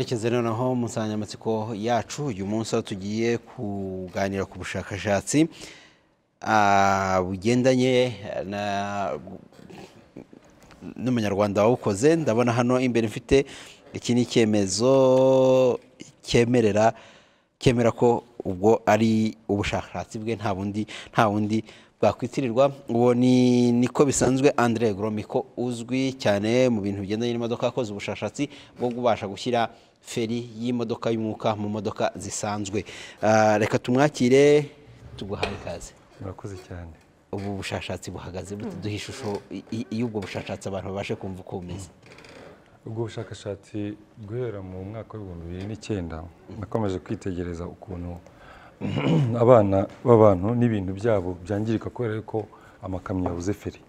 Rekeze noneho mu nsanganyamatsiko yacu uyu munsi aho tugiye kuganira ku bushakashatsi ah, bugendanye na- n'umunyarwanda wawukoze ndabona hano imbere mfite iki ni icyemezo cyemerera cyemera ko ubwo ari ubushakashatsi bwe nta bundi nta bundi bwakwitirirwa uwo ni niko bisanzwe Andre Gromiko uzwi cyane mu bintu bigendanye n'imodoka akoze ubushakashatsi bwo kubasha gushyira feri y'imodoka y'umwuka mu modoka zisanzwe Ah, reka tumwakire tuguhaye ikaze murakoze cyane ubu bushakashatsi buhagaze bute duha ishusho i- i- y'ubwo bushakashatsi abantu babashe kumva uko bumeze ubwo bushakashatsi guhera mu mwaka w'ibihumbi bibiri n'icyenda nakomeje kwitegereza ukuntu abana b'abantu n'ibintu byabo byangirika kubera ko amakamyo yabuze feri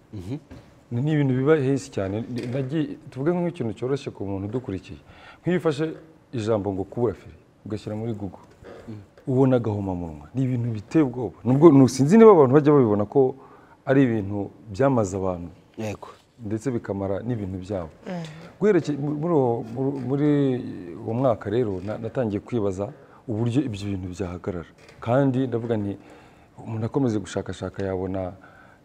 Ni- ni ibintu biba hesi cyane Ni- nagiye- tuvuge nk'ikintu cyoroshye ku muntu udukurikiye nk'iyo ufashe ijambo ngo kubura feri ugashyira muri google ubona agahomamunwa ni ibintu biteye ubwoba nubwo sinzi niba abantu bajya babibona ko ari ibintu byamaze abantu yego ndetse bikamara n'ibintu byabo Guherekeye- mu- muri uwo- muri- muri uwo mwaka rero na- natangiye kwibaza uburyo ibyo bintu byahagarara kandi ndavuga nti umuntu akomeze gushakashaka yabona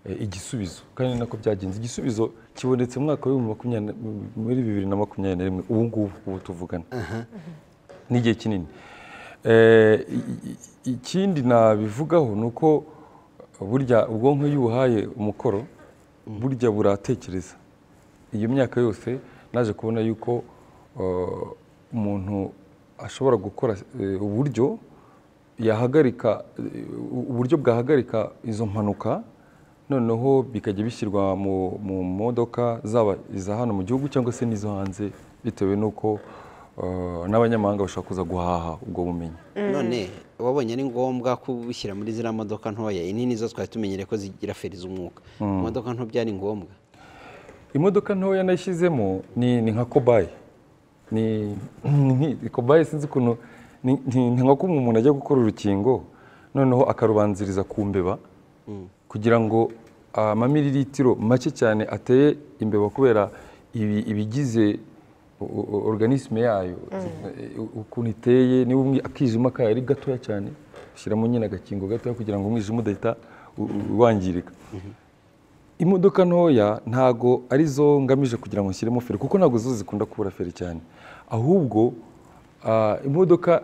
eh, igisubizo kandi nako byagenze igisubizo kibonetse mu mwaka w'ibihumbi makumyabiri na- muri bibiri na makumyabiri na rimwe ubu ngubu ubu tuvugana n'igihe kinini Eh, i- i- ikindi nabivugaho ni uko burya ubwonko iyo ubuhaye umukoro burya buratekereza iyo myaka yose naje kubona yuko eh, umuntu ashobora gukora eh, uburyo yahagarika eh, uburyo bwahagarika izo mpanuka noneho bikajya bishyirwa mu, mu modoka zaba iza hano mu gihugu cyangwa se n'izo hanze bitewe n'uko eh, n'abanyamahanga bashobora kuza guhaha ubwo bumenyi none wabonye ari ngombwa kubishyira muri ziriya modoka ntoya inini zo twari tumenyereye ko zigira feri z'umwuka imodoka nto byari ngombwa imodoka ntoya nashyizemo ni ni nka kobaye ni ni- ni kobaye sinzi ukuntu ni ni- ni nka kumwe umuntu ajya gukora urukingo noneho akarubanziriza ku mbeba kugira ngo amamiriritiro make cyane ateye imbeba kubera ibi- ibigize o- o- organisme yayo eh, ukuntu iteye niba umwi- akijima kayo ari gatoya cyane ushyiramo nyine agakingo gatoya kugira ngo umwijima udahita u- u- wangirika imodoka ntoya ntago arizo ngamije kugira ngo nshyiremo feri kuko ntabwo zo zikunda kubura feri cyane ahubwo ah, imodoka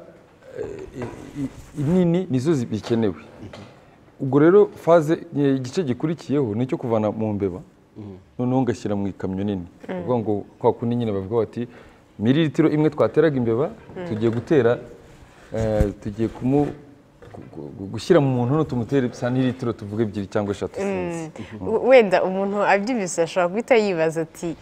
eh, i- i- nini nizo zi- bikenewe ubwo rero faze eh, igice gikurikiyeho ni icyo kuvana mu mbeba noneho ngashyira mu ikamyo nini ni ukuvuga ngo kwa kundi nyine bavuga bati miriritiro imwe twateraga imbeba tugiye gutera eh, tugiye kumu gu- gu- gushyira mu muntu no tumutere santiritiro tuvuge ebyiri cyangwa eshatu sinzi wenda umuntu abyibise ashobora guhita yibaza ati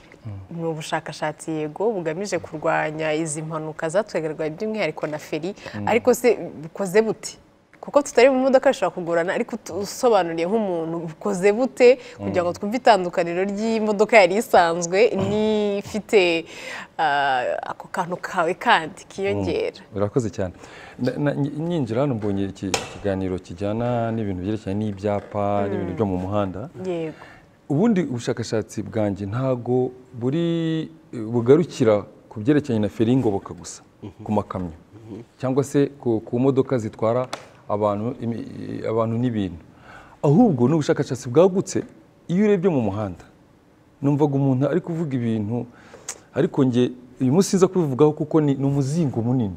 ni ubushakashatsi yego bugamije kurwanya izi mpanuka zatwegerwa by'umwihariko na feri ariko se bukoze bute kuko tutari mu modoka bishobora kugorana ariko utu- usobanuriye nk'umuntu bukoze bute kugira ngo twumve itandukaniro ry'imodoka yari isanzwe n'ifite ah, ako kantu kawe kandi kiyongera urakoze cyane Na- na- nyi- nyinjira hano mbonye iki kiganiro kijyana n'ibintu byerekeranye n'ibyapa n'ibintu byo mu muhanda yego ubundi ubushakashatsi bwanjye ntago buri bugarukira ku byerekeranye na feri y'ingoboka gusa ku makamyo cyangwa se ku, ku modoka zitwara abantu, imi- abantu n'ibintu ahubwo ni ubushakashatsi bwagutse iyo urebye mu muhanda numvaga umuntu ari kuvuga ibintu ariko nge uyu munsi nza kubivugaho kuko ni, ni umuzingo munini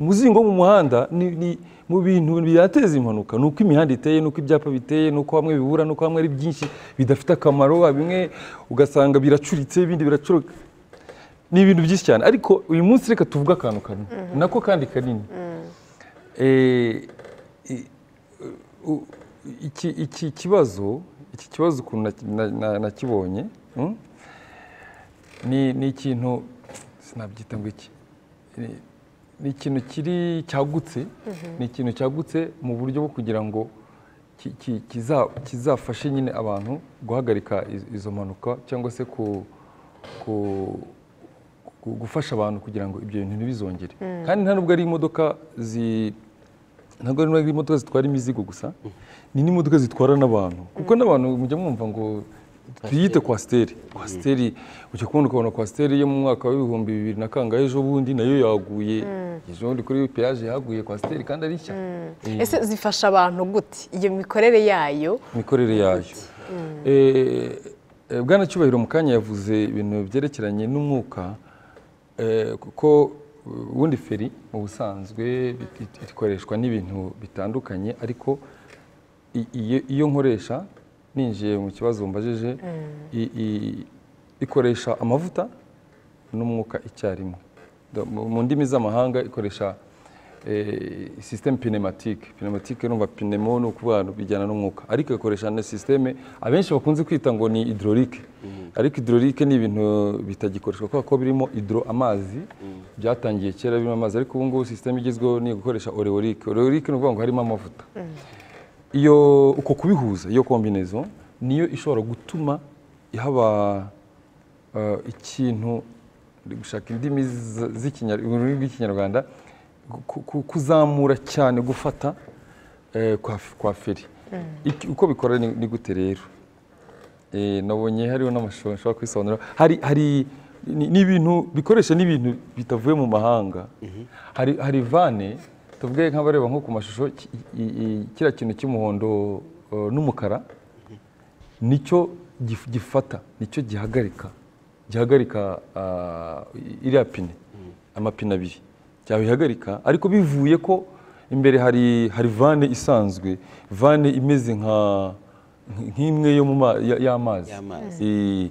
umuzingo wo mu muhanda ni, ni mu bintu byateza impanuka ni uko imihanda iteye ni uko ibyapa biteye ni uko hamwe bibura ni uko hamwe ari byinshi bidafite akamaro bimwe ugasanga biracuritse ibindi biracuruka ni ibintu byinshi cyane ariko uyu munsi reka tuvuge akantu kamwe nako kandi kanini Eh, i- u- iki iki kibazo iki kibazo ukuntu naki- na- na- nakibonye mm, ni ni ikintu sinabyita ngo iki Ni- ni ikintu kiri cyagutse ni ikintu cyagutse mu buryo bwo kugira ngo ki- ki- kiza- kizafashe nyine abantu guhagarika iz- izo mpanuka cyangwa se ku ku- ku- gufasha abantu kugira ngo ibyo bintu ntibizongere kandi nta nubwo ari imodoka zi ntabwo ari ari imodoka zitwara imizigo gusa ni n'imodoka zitwara n'abantu kuko n'abantu mujya mwumva ngo twiyite kwasiteri kwasiteri ujya kubona ukabona kwasiteri yo mu mwaka w'ibihumbi bibiri na kangahe ejo bundi nayo yaguye ejo bundi kuri peyaje yaguye kwasiteri kandi ari nshya ese zifasha abantu gute iyo mikorere yayo imikorere yayo Eh, eh, bwana cyubahiro mu kanya yavuze ibintu byerekeranye n'umwuka eh, kuko eh, ubundi feri mu busanzwe it- it- ikoreshwa n'ibintu bitandukanye ariko i- iyo- iyo nkoresha ninjiye mu kibazo mbajije i- i- ikoresha amavuta n'umwuka icyarimwe Da- mu- mu ndimi z'amahanga ikoresha sisiteme pinematike pinematike numva pinemo ni ukuvuga ngo bijyana n'umwuka ariko ikoresha na sisiteme abenshi bakunze kwita ngo ni hidrolike ariko hidrolike ni ibintu bitagikoreshwa kubera ko birimo hidro amazi byatangiye kera birimo amazi ariko ubu ngubu sisiteme igezweho ni gukoresha oreolike oreolike ni ukuvuga ngo harimo amavuta iyo uko kubihuza iyo kombinezo niyo ishobora gutuma ihaba eh, ikintu ndi gushaka indimi z- z'ikinya- mu rurimi rw'ikinyarwanda ku- ku- kuzamura cyane gufata eh, kwa f- kwa feri Iki- uko bikora ni ni gute rero Eh, nabonye hariho n'amashusho nshobora kwisobanura hari hari ni- ni ibintu bikoresha n'ibintu bitavuye mu mahanga hari hari vane tuvuge nk'abareba nko ku mashusho ki- i- i- kiriya kintu cy'umuhondo eh, n'umukara nicyo gif- gifata nicyo gihagarika gihagarika ah, i- iriya pine amapine abiri cyabihagarika ariko bivuye ko imbere hari hari vane isanzwe vane imeze nka nk'imwe yo mu ma- ya- y'amazi Y'amazi. Eh,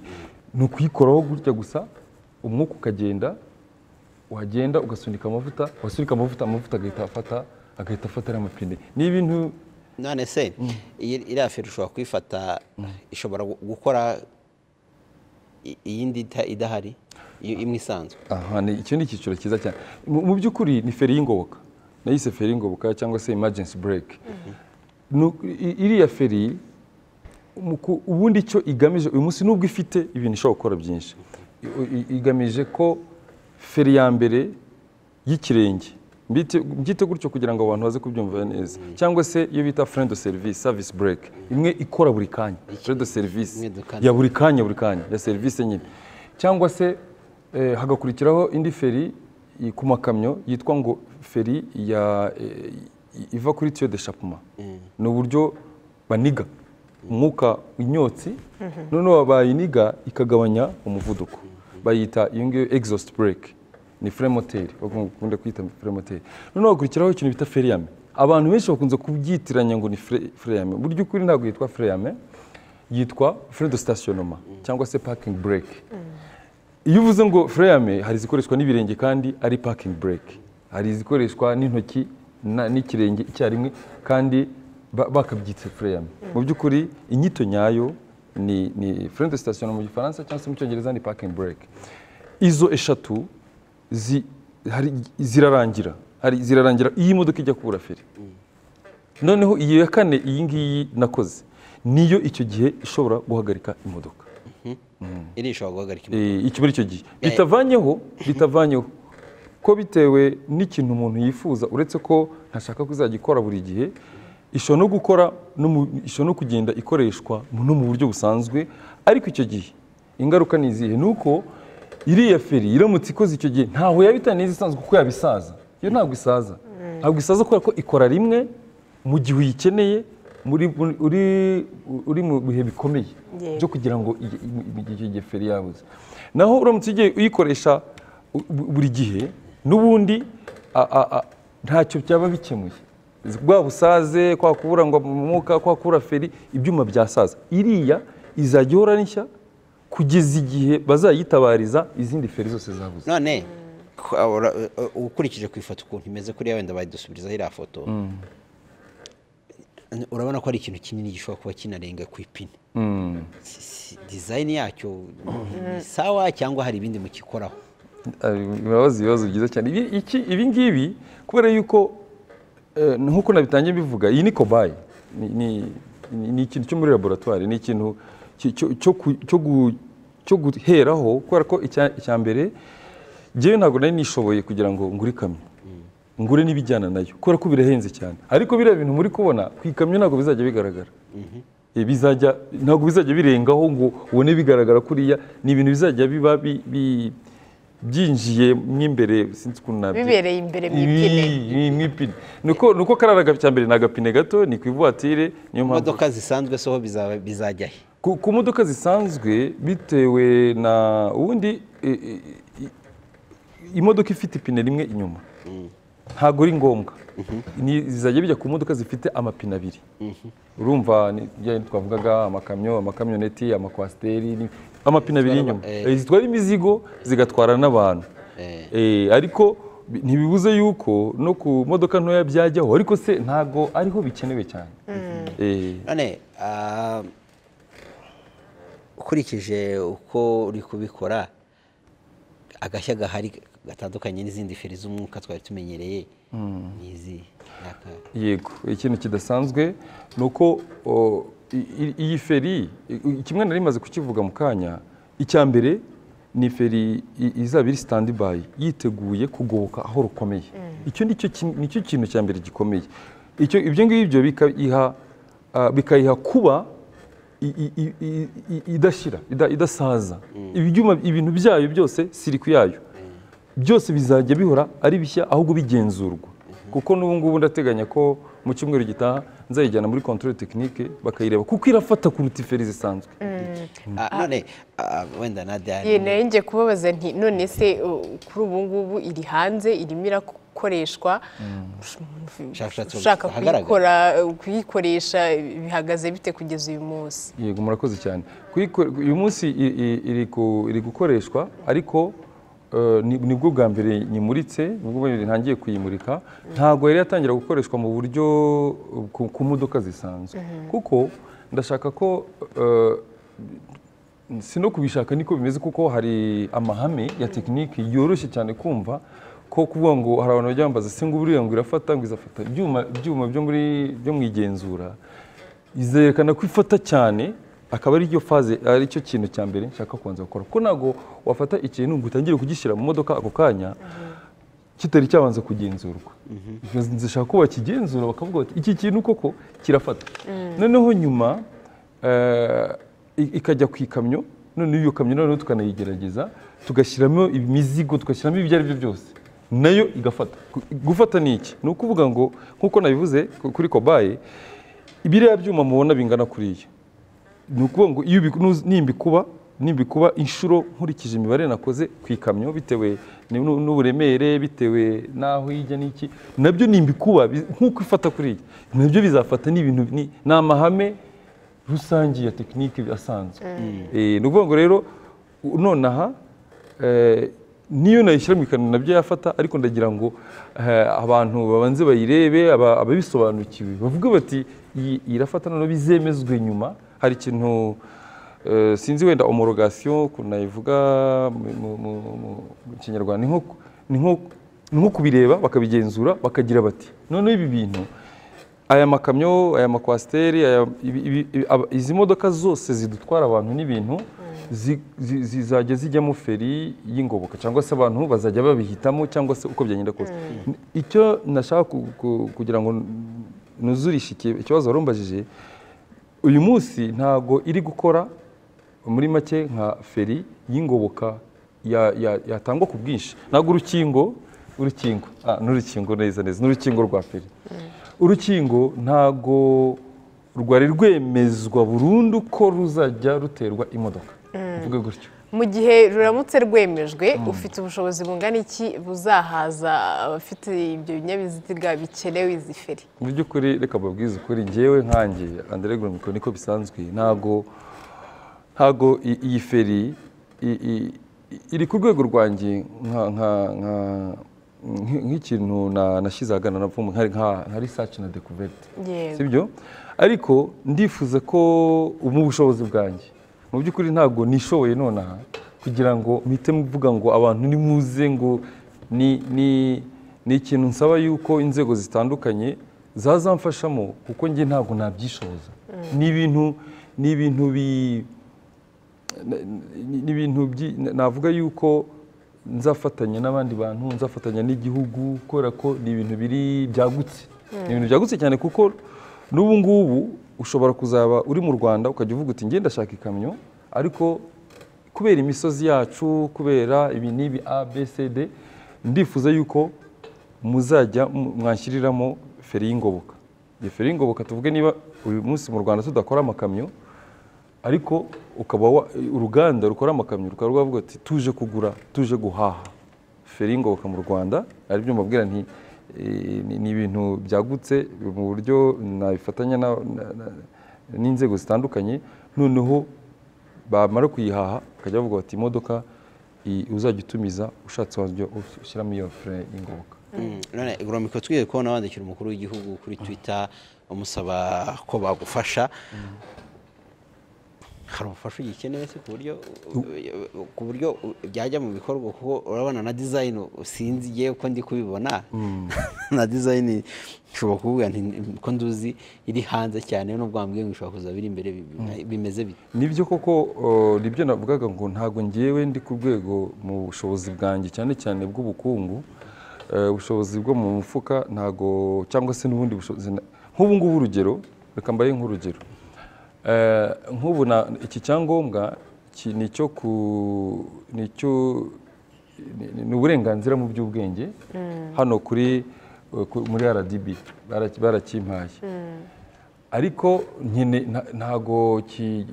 ni ukuyikoraho gutya gusa umwuka ukagenda wagenda ugasunika amavuta wasunika amavuta amavuta agahita afata agahita afata ariya mapine ni ibintu none se iyi iriya feri ushobora kuyifata ishobora gu- gukora i- iyindi ita- idahari iyo- imwe isanzwe aha ni icyo ni icyiciro cyiza cyane mu mu by'ukuri ni feri y'ingoboka nayise feri y'ingoboka cyangwa se emergency break Ni uku- i- iriya feri mu ku- ubundi icyo igamije uyu munsi nubwo ifite ibintu ishobora gukora byinshi I- i- igamije ko feri ya mbere y'ikirenge Mbite- mbyite gutyo kugira ngo abantu baze kubyumva neza cyangwa se iyo bita friend of service service break imwe ikora buri kanya friend of service Imwe dukanda. ya buri kanya buri kanya ya serivisi nyine cyangwa se eh, hagakurikiraho indi feri i- ku makamyo yitwa ngo feri ya eh, i- iva kuri tiyo de shapuma ni uburyo baniga umwuka inyotsi noneho bayiniga ikagabanya umuvuduko bayita iyo ngiyo exhaust brake ni fremoteri bakunda kwita fremoteri noneho hakurikiraho ikintu bita feriyame abantu benshi bakunze kubyitiranya ngo ni fre- feriyame mu by'ukuri ntabwo yitwa feriyame yitwa frais de stationnement cyangwa se parking break iyo uvuze ngo freyame hari izikoreshwa n'ibirenge kandi ari parking break hari izikoreshwa n'intoki na- n'ikirenge icyarimwe kandi ba- bakabyitse freyame mu by'ukuri inyito nyayo ni ni frais de stationnement mu gifaransa cyangwa se mu cyongereza ni parking break izo eshatu zi- hari- zirarangira hari zirarangira iyo imodoka ijya kubura feri noneho iyo ya kane iyi ngiyi nakoze niyo icyo gihe ishobora guhagarika imodoka iri ishobora guhagarika imodoka. Eh, iki muri icyo gihe bitavanyeho bitavanyeho ko bitewe n'ikintu umuntu yifuza uretse ko ntashaka ko izajya ikora buri gihe ishobora no gukora no mu- ishobora no kugenda ikoreshwa mu- no mu buryo busanzwe ariko icyo gihe ingaruka ni izihe ni uko iriya feri iramutse ikoze icyo gihe ntaho yabitana isanzwe kuko yabisaza iyo ntabwo isaza ntabwo isaza kubera ko ikora rimwe mu gihe uyikeneye muri muri- uri- uri mu bihe bikomeye Yego. byo kugira ngo ige- im- im- icyo gihe feri yabuze naho uramutse ugiye uyikoresha u- bu- buri gihe n'ubundi a- a- a- ntacyo byaba bikemuye bwa busaze kwa kubura ngo umwuka kwa kubura feri ibyuma byasaza iriya izajya ihora ari nshya kugeza igihe bazayitabariza izindi feri zose zabuze none ku- abura- uh, uh, ukurikije ku ifoto ukuntu imeze kuriya wenda bayidusubirizaho iriya foto urabona ko ari ikintu kinini gishobora kuba kinarenga ku ipine Si- si- dizayini yacyo ni sawa cyangwa hari ibindi mukikoraho urabaza ibibazo byiza cyane Ibi- iki- ibi ngibi kubera yuko eh, nk'uko nabitangiye bivuga iyi ni kobayi Ni- ni- ni ni ikintu cyo muri laboratwari ni ikintu ki- cyo- cyo ku- cyo gu- cyo guheraho kubera ko icya icya mbere ngewe ntabwo nari nishoboye kugira ngo ngure ikamyo ngure n'ibijyana nayo kubera ko birahenze cyane ariko biriya bintu muri kubona ku ikamyo ntabwo bizajya bigaragara eh, bizajya ntabwo bizajya birengaho ngo ubone bigaragara kuriya ni ibintu bizajya biba bi- bi- byinjiye mwimbere sinzi ukuntu nabyo Bibereye imbere mu ipine. mw'ipine nuko nuko karara cya mbere ni agapine gato ni ku ivuwatire niyo mpamvu imodoka zisanzwe soho bizaba- bizajya he ku ku modoka zisanzwe bitewe na ubundi e, e, i- imodoka ifite ipine rimwe inyuma ntabwo ari ngombwa Ni- zizajya bijya ku modoka zifite amapine abiri urumva ni bya bindi twavugaga amakamyo amakamyoneti amakwasiteri ni- amapine abiri y'inyuma Eh. Eh, zitwara imizigo zigatwara n'abantu Eh, ariko bi- ntibibuze yuko no ku modoka ntoya byajyaho ariko se ntabwo ariho bikenewe cyane Eh, none ah, ukurikije uko uri kubikora agashya gahari gatandukanye n'izindi feri z'umwuka twari tumenyereye n'izi ni aka yego ikintu kidasanzwe ni uko o, i- i- iyi feri i- i- kimwe nari maze kukivuga mu kanya icya mbere ni feri i- izaba iri sitandibayi yiteguye kugoboka aho rukomeye icyo ni cyo kin- ni cyo kintu cya mbere gikomeye icyo ibyo ngibyo bikayiha ah, bikayiha kuba i- i- i- i- i- idashira ida- idasaza ibyuma ibintu byayo byose siriku yayo byose bizajya bihora ari bishya ahubwo bigenzurwa kuko n'ubu ngubu ndateganya ko mu cyumweru gitaha nzayijyana muri control tekinike bakayireba kuko irafata kuruta iferi zisanzwe Ah, none ah, wenda na dani Ye nanjye kubabaza nti none se uh, kuri ubu ngubu iri hanze irimo irakoreshwa Ubushakashatsi ushaka buhagaragara. kuyikora uh, kuyikoresha bihagaze bite kugeza uyu munsi yego murakoze cyane Kuyiko- uyu munsi i- i- iri ku- iri gukoreshwa ariko eh, ni- nibwo bwa mbere nyimuritse nibwo bwa mbere ntangiye kuyimurika ntabwo yari yatangira gukoreshwa mu buryo eh, ku- ku modoka zisanzwe kuko ndashaka ko eh, si no kubishaka niko bimeze kuko hari amahame ya tekiniki yoroshye cyane kumva ko kuvuga ngo hari abantu bajya bambaza se ngo buriya ngo irafata ngo izafata ibyuma ibyuma byo muri byo mu igenzura izerekana ko ifata cyane akaba ari faze ari cyo kintu cya mbere nshaka kubanza gukora kuko ntabwo wafata ikintu ngo utangire kugishyira mu modoka ako kanya kitari cyabanza kugenzurwa zishaka ko bakigenzura bakavuga bati iki kintu koko kirafata noneho nyuma eh, i- ikajya ku ikamyo noneho iyo kamyo noneho tukanayigerageza tugashyiramo imizigo tugashyiramo ibyo ari byo byose nayo igafata Gu- gufata ni iki ni ukuvuga ngo nk'uko nabivuze ku- kuri kobaye ibiriya byuma mubona bingana kuriya ni ukuvuga ngo iyo ubi- nuz- nimbikuba nimbikuba inshuro nkurikije imibare nakoze ku ikamyo bitewe ni- nu- n'uburemere bitewe n'aho ijya n'iki nabyo nimbikuba bi- nk'uko ifata kuriya nabyo bizafata ni ibintu ni ni amahame rusange ya tekinike asanzwe Eh, ni ukuvuga ngo rero u- nonaha eh, niyo nayishyira mu ikanzu nabyo yafata ariko ndagira ngo eh, abantu babanze bayirebe aba- ababisobanukiwe bavuge bati iyi irafata noneho bizemezwe nyuma hari ikintu eh, sinzi wenda homorogasiyo ukuntu nayivuga mu- mu- mu- mu mu kinyarwanda ni nko ku- ni nko- ni nko kubireba bakabigenzura bakagira bati noneho ibi bintu aya makamyo aya makwasiteri aya- ibi- ibi- ibi- aba- izi modoka zose zidutwara abantu n'ibintu zi- zi- zizajya zijyamo feri y'ingoboka cyangwa se abantu bazajya babihitamo cyangwa se uko byagenda kose icyo nashaka ku- ku- kugira ngo nuzurishe iki- ikibazo warumbajije uyu munsi ntago iri gukora muri make nka feri y'ingoboka ya- ya- yatangwa ku bwinshi ntabwo urukingo urukingo ah, n'urukingo neza neza n'urukingo rwa feri urukingo ntago rwari rwemezwa burundu ko ruzajya ruterwa imodoka uvuge gutyo mu gihe ruramutse rwemejwe ufite ubushobozi bungana iki buzahaza abafite ibyo binyabiziga bikenewe izi feri mu by'ukuri reka babwize ukuri ngewe nkanjye André Gromiko niko bisanzwe ntago ntago i- iyi feri i- i- iri ku rwego rwanjye nka- nka- nka- nk- nk'ikintu na- nashyize ahagana na vuba nka- nka nka research na découverte Yego. sibyo ariko ndifuza ko mu bushobozi bwanjye mu by'ukuri ntabwo nishoboye nonaha kugira ngo mpite mvuga ngo abantu nimuze ngo ni ni ni ikintu nsaba yuko inzego zitandukanye zazamfashamo kuko njye ntabwo nabyishoboza ni ibintu ni ibintu bi ni ibintu byi- navuga yuko nzafatanya n'abandi bantu nzafatanya n'igihugu kubera ko ni ibintu biri byagutse ni ibintu byagutse cyane kuko n'ubu ngubu ushobora kuzaba uri mu rwanda ukajya uvuga uti ngenda ndashaka ikamyo ariko kubera imisozi yacu kubera ibi n'ibi a b c d ndifuza yuko muzajya mu- mwanshyiriramo feri y'ingoboka iyo feri y'ingoboka tuvuge niba uyu munsi mu rwanda tudakora amakamyo ariko ukaba wa- uruganda rukora amakamyo rukaba rwavuga ati tuje kugura tuje guhaha feri y'ingoboka mu rwanda ari byo mbabwira nti eh, ni- ni ibintu byagutse mu buryo nabifatanya na- na- na- n'inzego zitandukanye noneho bamara kuyihaha bakajya bavuga bati imodoka iyi uzajya utumiza ushatse wajya ushyiramo iyo fere y'ingoboka none iguromiko twiye kubona wandikira umukuru w'igihugu kuri twitter umusaba ko bagufasha hari ubufasha ugikeneye se ku buryo ku buryo byajya mu bikorwa kuko urabona na dizayini sinzi yewe ko ndi kubibona na dizayini nshobora kuvuga nti ko nduzi iri hanze cyane nubwo wambwiye ngo ishobora kuza biri imbere bi- bimeze bite nibyo koko uh, nibyo navugaga ngo ntabwo ngewe ndi ku rwego mu bushobozi bwanjye cyane cyane bw'ubukungu Eh, ubushobozi bwo mu mufuka ntabwo cyangwa se n'ubundi bushobozi na- nk'ubu ngubu urugero reka mbaye nk'urugero Eh, nk'ubu na- iki cyangombwa ki- ni icyo ku ni icyo ni- ni- ni uburenganzira mu by'ubwenge hano kuri eh, ku- muri rdb baraki- barakimpaye ariko nyine nta- ntago ki-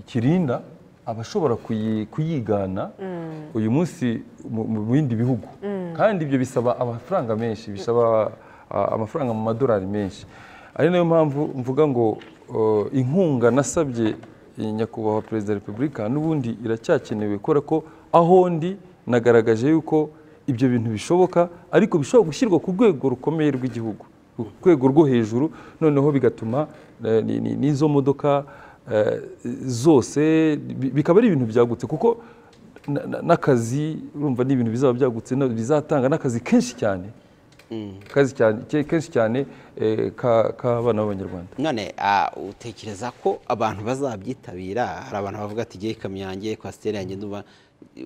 kirinda abashobora kuyi- kuyigana uyu munsi mu mu bindi bihugu kandi ibyo bisaba amafaranga menshi bisaba a- amafaranga mu madolari menshi ari nayo mpamvu mvuga ngo uh, inkunga nasabye iyi nyakubahwa perezida wa repubulika n'ubundi iracyakenewe kubera ko aho ndi nagaragaje yuko ibyo bintu bishoboka ariko bishobora gushyirwa ku rwego rukomeye rw'igihugu ku rwego rwo hejuru noneho bigatuma eh, ni- ni- n'izo modoka eh, zose bi- bikaba ari ibintu byagutse kuko na- na- n'akazi urumva ni ibintu bizaba byagutse na- bizatanga n'akazi kenshi cyane Kazi cyane ke- kenshi cyane eh, ka- k'abana b'abanyarwanda none ah, utekereza ko abantu bazabyitabira hari abantu bavuga ati igihe ikamyo yanjye kwasiteri yanjye ndumva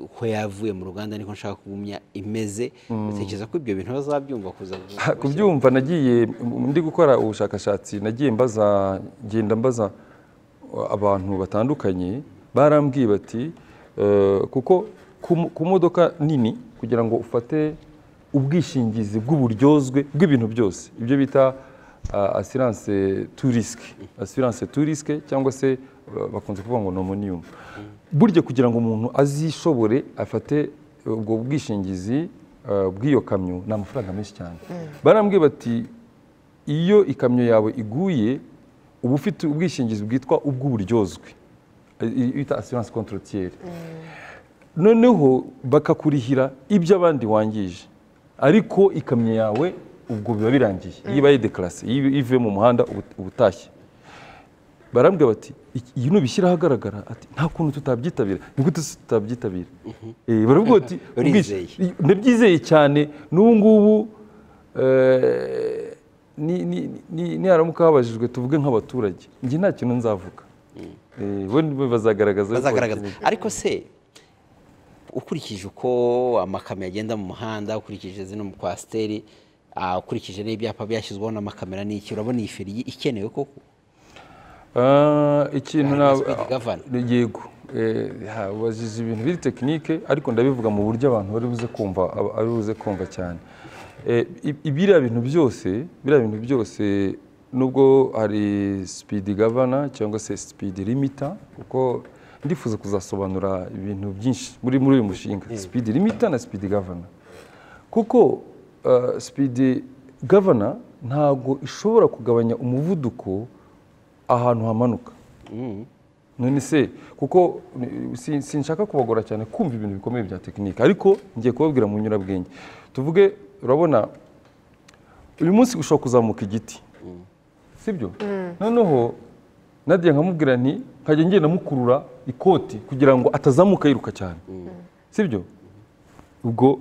uko yavuye mu ruganda niko nshaka kugumya imeze utekereza ko ibyo bintu bazabyumva kuza Ha, kubyumva nagiye m- ndi gukora ubushakashatsi nagiye mbaza ngenda mbaza uh, abantu batandukanye barambwiye bati eh, kuko ku mo- ku modoka nini kugira ngo ufate ubwishingizi bw'uburyozwe bw'ibintu byose ibyo bita uh, assurance to risk assurance to risk cyangwa se uh, bakunze kuvuga ngo nomunium burya kugira ngo umuntu azishobore afate ubwo bwishingizi eh, bw'iyo kamyo ni amafaranga menshi cyane barambwiye bati iyo ikamyo yawe iguye uba ufite ubwishingizi bwitwa ubw'uburyozwe eh, i- bita asiranse kontorotiyeri noneho bakakurihira ibyo abandi wangije ariko ikamyo yawe ubwo biba birangiye iyo ibaye dekarase iyo ivuye mu muhanda ubu- uba utashye barambwira bati "Iki- iyi nubishyira ahagaragara ati nta kuntu tutabyitabira ni gute se tutabyitabira Eh, baravuga bati Urizeye. "Ubwish- ndabyizeye cyane n'ubu ngubu eh, ni- ni- ni- niharamuka habajijwe tuvuge nk'abaturage njye nta kintu nzavuga Eh, bo ni bo bazagaragaza yuko bazagaragaza bakeneye. ariko se ukurikije uko amakamyo agenda mu muhanda ukurikije zino mu kwasiteri ah, ukurikije n'ibyapa byashyizweho n'amakamera n'iki urabona iyi feri ikenewe koko Ah, ikintu Hari na speed governor. ni- yego Eh, ha, ubajije ibintu biri tekinike ariko ndabivuga mu buryo abantu bari buze kumva ab- ari buze kumva cyane Eh, i- biriya bintu byose biriya bintu byose nubwo hari speed governor cyangwa se speed limiter kuko ndifuza kuzasobanura ibintu byinshi muri muri uyu mushinga speed limiter na speed governor kuko uh, speed governor ntabwo ishobora kugabanya umuvuduko ahantu hamanuka none se kuko eh, si- sinshaka kubagora cyane kumva ibintu bikomeye bya tekinike ariko ngiye kubabwira mu nyurabwenge tuvuge urabona uyu munsi ushobora kuzamuka igiti sibyo noneho nadia nkamubwira nti nkajya ngenda mukurura ikoti kugira ngo atazamuka yiruka cyane sibyo ubwo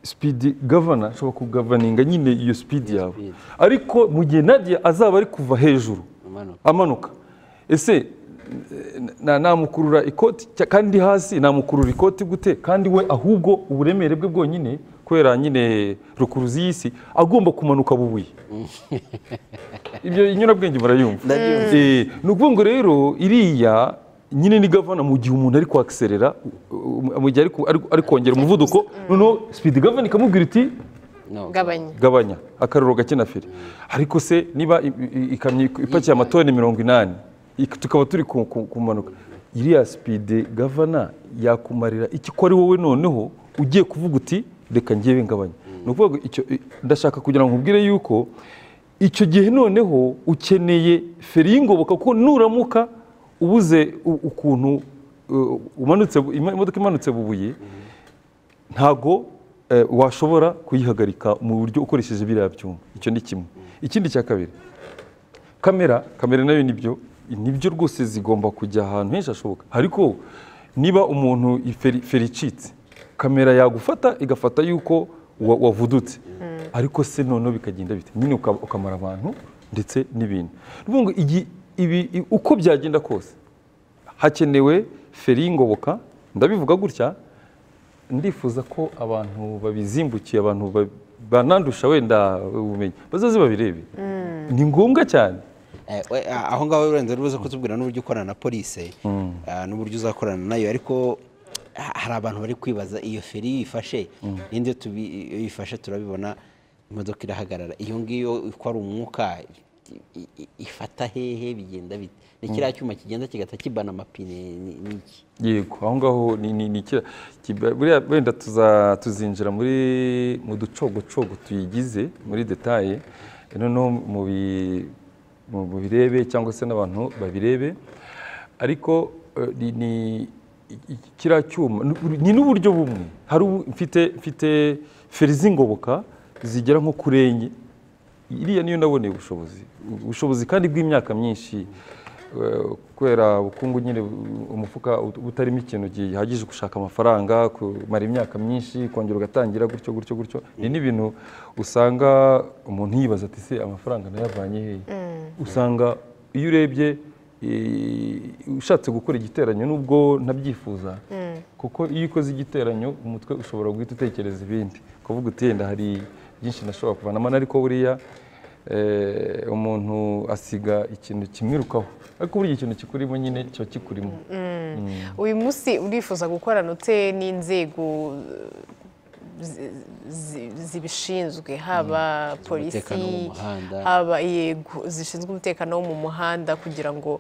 speed governor ashobora kugavaninga nyine iyo speed yawe speed. ariko mu gihe nadia azaba ari kuva hejuru Amanuka. amanuka ese eh, na- namukurura ikoti cya- kandi hasi namukurura ikoti gute kandi we ahubwo uburemere bwe bwonyine kubera nyine rukuruzi y'isi agomba kumanuka bubuye ibyo inyurabwenge murayumva Eh, ni ukuvuga ngo rero iriya nyine ni gavana mu gihe umuntu ari kwakiserera mu gihe ari ku- ari- ari kongera umuvuduko noneho sipidi gavana ikamubwira iti No. gabanya gabanya akaruro gake na feri ariko se niba i- i- ikamyo ipakiye amatoni mirongo inani ik- tukaba turi ku- ku- kumanuka iriya sipide gavana yakumarira iki ko ari wowe noneho ugiye kuvuga uti reka ngewe ngabanya ni ukuvuga ngo icyo- i- ndashaka kugira ngo nkubwire yuko icyo gihe noneho ukeneye feri y'ingoboka kuko nuramuka ubuze u- ukuntu uh, umanutse bu- ima- imodoka imanutse bubuye ntago eh, washobora kuyihagarika mu buryo ukoresheje biriya byuma icyo ni kimwe ikindi cya kabiri kamera kamera nayo nibyo nibyo rwose zigomba kujya ahantu henshi hashoboka ariko niba umuntu iferi- feri icitse kamera yagufata igafata yuko wa- wavudutse ariko se noneho bikagenda bite nyine uka- ukamara abantu ndetse n'ibintu ni ukuvuga ngo igi- ibi- i- uko byagenda kose hakenewe feri y'ingoboka ndabivuga gutya ndifuza ko abantu babizimbukiye abantu ba- banandusha wenda ubumenyi bazaze babirebe ni ngombwa cyane Eh, we- a- aho ngaho urenze urubuze kutubwira n'uburyo ukorana na polisi ah, n'uburyo uzakorana nayo ariko ha- hari abantu bari kwibaza iyo feri yifashe n'indi iyo tubi- iyo yifashe turabibona imodoka irahagarara iyo ngiyo ko ari umwuka i- i- i- ifata hehe bigenda bite ni kiriya cyuma kigenda kigahita kibana amapine ni- ni iki yego aho ngaho ni- ni ni kiriya kiba- buriya wenda tuza- tuzinjira muri mu ducogocogo tuyigize muri detaye noneho mu bi- mu- mu birebe cyangwa se n'abantu babirebe ariko eh, ni- ni i- i- kiriya cyuma ni- ni n'uburyo bumwe hari ubu- mfite mfite feri z'ingoboka zigera nko kuri enye iriya niyo naboneye ubushobozi ubushobozi kandi bw'imyaka myinshi eh, kubera ubukungu nyine bu- umufuka ut- utarimo ikintu gihagije gushaka amafaranga kumara imyaka myinshi kongera ugatangira gutyo gutyo gutyo ni n'ibintu usanga umuntu yibaza ati se amafaranga nayavanye hehe usanga iyo urebye eh, ushatse gukora igiteranyo nubwo ntabyifuza kuko iyo ukoze igiteranyo umutwe ushobora guhita utekereza ibindi ukavuga uti yenda hari byinshi nashobora kuvanamo ariko buriya eh, umuntu asiga ikintu kimwirukaho ariko buriya ikintu kikurimo nyine kiba kikurimo uyu munsi urifuza gukorana ute n'inzego zi- zi- zibishinzwe haba Z'umutekano wo mu polisi muhanda. haba yego zishinzwe umutekano wo mu muhanda kugira ngo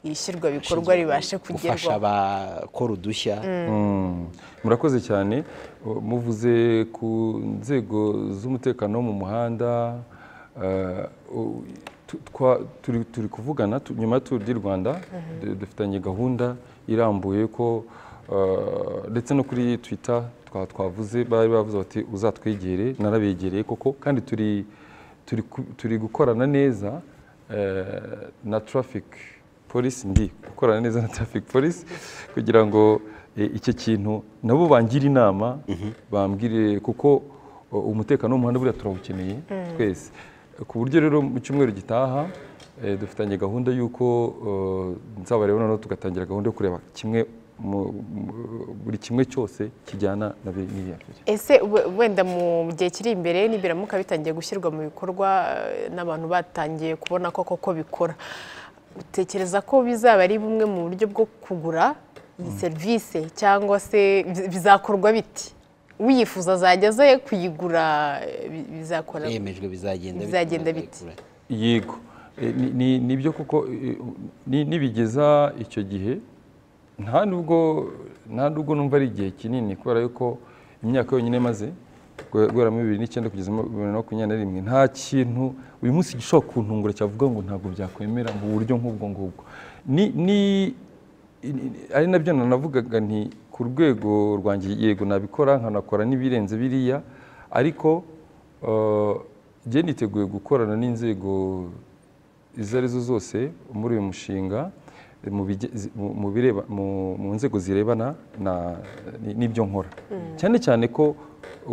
ishyirwa bikorwa ribashe gufasha kugerwaho abakora udushya Mm. murakoze cyane Uh, muvuze ku nzego z'umutekano wo mu muhanda uh, u- tu- twa- turi- turi kuvugana tu- nyuma ya turu di rwanda du- dufitanye gahunda irambuye ko uh, ndetse no kuri twita twa- twavuze bari bavuze bati uzatwegere narabegereye koko kandi turi turi ku- turi gukorana neza eh, na traffic polisi ndi gukorana neza na traffic polisi kugira ngo eh, icyo kintu nabo bangire inama bambwire kuko o, umutekano w'umuhanda buriya turawukeneye twese ku buryo rero mu cyumweru gitaha eh, dufitanye gahunda y'uko eh, nzaba rero noneho tugatangira gahunda yo kureba kimwe mu- mu- buri kimwe cyose kijyana na bi- n'iriya mbere ese we- wenda mu gihe kiri imbere nibiramuka bitangiye gushyirwa mu bikorwa eh, n'abantu batangiye kubona ko koko bikora utekereza ko bizaba ari bumwe mu buryo bwo kugura iyi serivisi cyangwa se bi- bizakorwa biti uyifuza azajya aze kuyigura eh, bi- bizakora yemejwe bizagenda Bizagenda bite? bite yego Eh, ni- ni- nibyo kuko eh, ni- nibigeza icyo gihe nta nubwo nta nubwo numva ari igihe kinini kubera yuko imyaka yonyine maze guhera muri bibiri n'icyenda kugeza muri bibiri na makumyabiri na rimwe nta kintu uyu munsi gishobora kuntungura cyavuga ngo ntabwo byakwemera mu buryo nk'ubwo ngubwo ni ni ni- ari nabyo nanavugaga nti ku rwego rwanjye yego nabikora nkanakora n'ibirenze biriya ariko eh, njye niteguye gukorana n'inzego izo arizo zose muri uyu mushinga mu bige- zi- mu- mu bireba- mu- mu nzego zirebana na- ni- n'ibyo nkora cyane cyane ko